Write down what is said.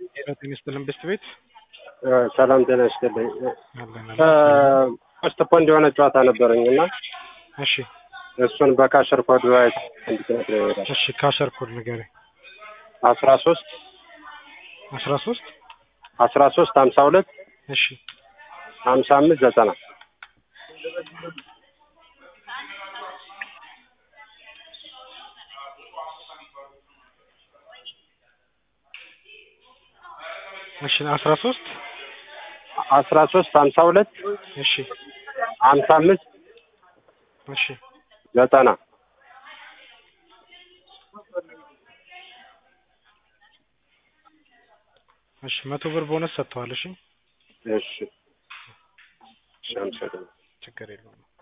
ጤና ይስጥልን ብስት ቤት ሰላም ጤና ይስጥልኝ። አለን ፖስት ፖንድ የሆነ ጨዋታ ነበረኝ እና እሺ እሱን በካሸር ኮድ ዋይት እንድትነግረኝ ይሄዳል። እሺ ካሸር ኮድ ንገረኝ አስራ ሶስት አስራ ሶስት አስራ ሶስት ሀምሳ ሁለት እሺ ሀምሳ አምስት ዘጠና እሺ አስራ ሶስት አስራ ሶስት ሀምሳ ሁለት እሺ ሀምሳ አምስት እሺ ዘጠና እሺ መቶ ብር ቦነስ ሰጥተዋል። እሺ እሺ እሺ አመሰግናለሁ። ችግር የለውም።